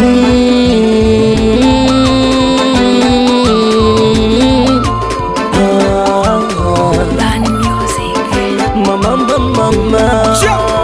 Mm. Ah, Bani Music. mama, mama, mama.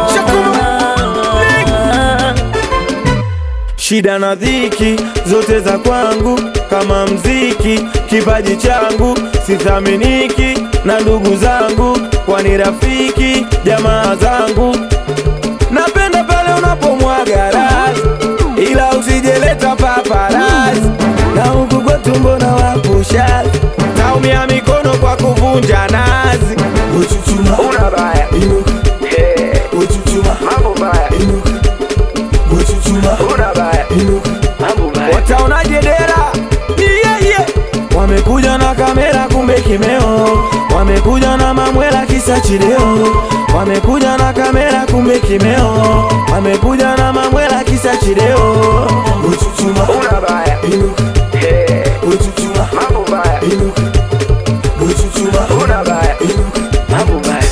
Shida na dhiki zote za kwangu kama mziki, kipaji changu sithaminiki na ndugu zangu, kwani rafiki jamaa zangu. Napenda pale unapomwaga rasi, ila usijeleta paparasi, na huku kwetu mbona wapusha taumia mikono kwa kuvunja nazi. Uchuchuma, Una baya inuka, yeah. uchuchuma, mambo baya inuka, uchuchuma, una baya inuka. Wataonaje dera? Yeah, yeah. Wamekuja na kamera kumbe kimeo, wamekuja na mamwela kisa chileo, wamekuja na kamera kumbe kimeo, wamekuja na mamwela kisa chileo. Uchuchuma, Una baya inuka, yeah. uchuchuma, mambo baya inuka, uchuchuma, una baya inuka. mambo baya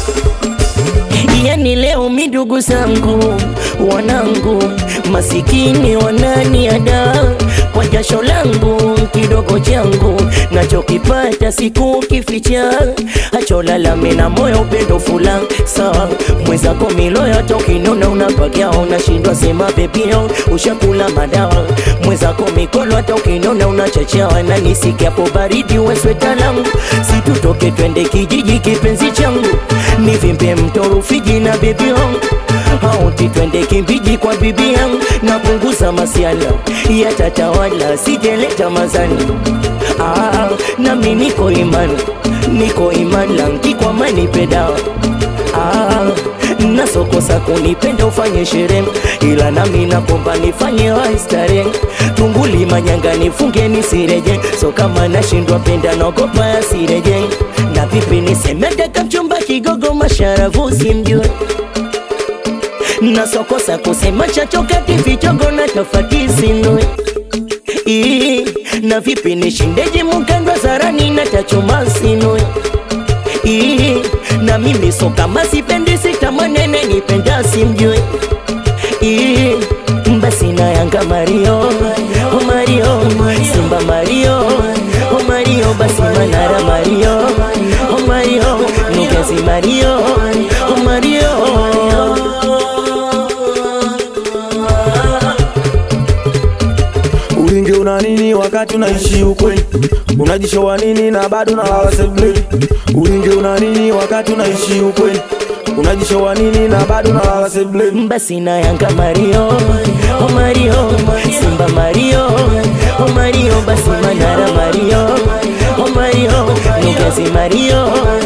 Yani leo midugu zangu wanangu masikini wananiada kwa jasho langu kidogo changu nachokipata siku kificha acholalame na moyo upendo fula saa mwezako miloyo tokinona unapagia unashindwa sema bebio ushakula madawa mwezako mikolo hata ukinona unachachawa na nisikiapo baridi wesweta langu situtoke twende kijiji kipenzi changu nivimbe mto Rufiji na bibi yangu auti twende kimbiji kwa bibi yangu napunguza masiala yatatawala sijeleta mazani ah, nami niko imani niko imani langi kwa mani pedawa ah, nasokosa kunipenda ufanye sherehe ila nami nakomba nifanye waistare tunguli manyanga nifunge nisireje so kama nashindwa penda naogopa yasireje na vipi nisemedeka mchumba kigogo masharavu simjue nasokosa kusema chachokati vichogo na tofati sinue Ii, na vipi nishindeje mukandwa zarani na tachoma sinue Ii, na mimi so kama sipendi sitamanene nipenda simjue Ii, basi na yanga mario oh mario simba mario oh mario basi manara mario oh mario nugezi mario oh mario Ulinge una nini wakati unaishi ukweli? Unajishowa nini na bado unalala sebuleni? Ulinge una nini wakati unaishi ukweli? Unajishowa nini na bado unalala sebuleni? basi na yanga mario oh mario simba mario oh mario basi manara mario oh mario nugezi mario